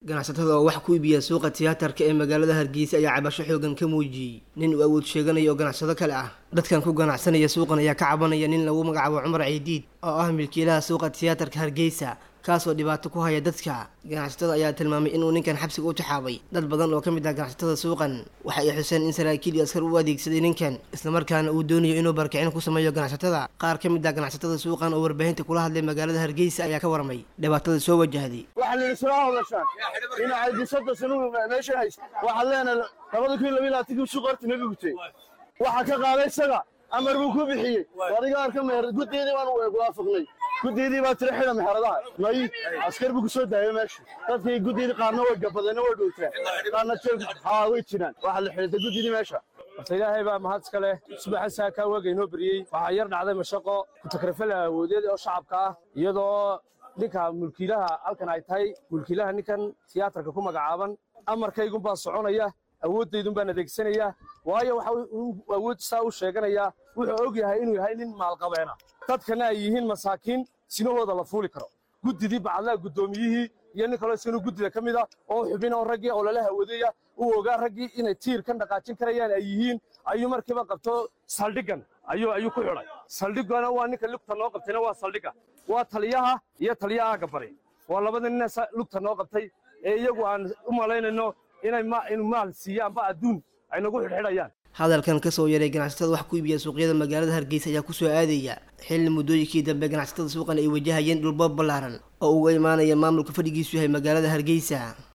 ganacsatada oo wax ku iibiya suuqa tiyaatarka ee magaalada hargeysa ayaa cabasho xoogan ka muujiyey nin uu awood sheeganaya oo ganacsado kale ah dadkan ku ganacsanaya suuqan ayaa ka cabanaya nin lagu magacaabo cumar ciidiid oo ah milkiilaha suuqa tiyaatarka hargeysa kaasoo dhibaato ku haya dadka ganacsatada ayaa tilmaamay inuu ninkan xabsiga u taxaabay dad badan oo ka mid ah ganacsatada suuqan waxa ay xuseen in saraakiil iyo askar u adeegsaday ninkan islamarkaana uu doonayo inuu barakicin ku sameeyo ganacsatada qaar ka mid ah ganacsatada suuqan oo warbaahinta kula hadlay magaalada hargeysa ayaa ka warmay dhibaatada soo wajahday waxaa la soo hadashaan dhinaca disada sanu meesha haysta waxaad leenahay labada kun iyo labiyo labaatankii suuq horta naga gutay waxaa ka qaaday isaga amar buu ku bixiyey adiga arka meher guddeedii baan waafaqnay guddeedii baa tira xidha meheradaha may askar buu ku soo daayay meesha dadkii guddeedii qaarna way gabadeenna way dhowtaan qaarna jeel haa way jiraan waxaa la xidhitay guddeedii meesha horta ilaahay baa mahad iska leh subaxa saakaa waaga inoo beriyey waxaa yar dhacday mashaqo kutakrafala awoodeed oo shacabka ah iyadoo ninka mulkiilaha halkan ay tahay mulkiilaha ninkan tiyaatarka ku magacaaban amarkaygun baa soconaya awooddaydun baan adeegsanaya waayo waxa uu awood saa u sheeganayaa wuxuu og yahay inuu yahay nin maalqabeena dadkana ay yihiin masaakiin sinahooda la fuuli karo guddidii bacadlaha guddoomiyihii iyo nin kaloo isaganu guddida ka mid ah oo xubin oo raggii oo lala hawadeeya uu ogaa raggii inay tiir kan dhaqaajin karayaan ay yihiin ayuu markiiba qabto saldhiggan ayuu ayuu ku xidhay saldhiggana waa ninka lugta noo qabtayna waa saldhigga waa taliyaha iyo taliyaha gabari waa labada nina lugta noo qabtay ee iyagu aan u malaynayno inay inu maal siiyaanba adduun ay nagu xidhxidhayaan hadalkan kasoo yaray ganacsatada wax ku iibiya suuqyada magaalada hargeysa ayaa kusoo aadaya xilli muddooyinkii dambe ganacsatada suuqan ay wajahayeen dhulboob ballaaran oo uga imaanaya maamulka fadhigiisu yahay magaalada hargeysa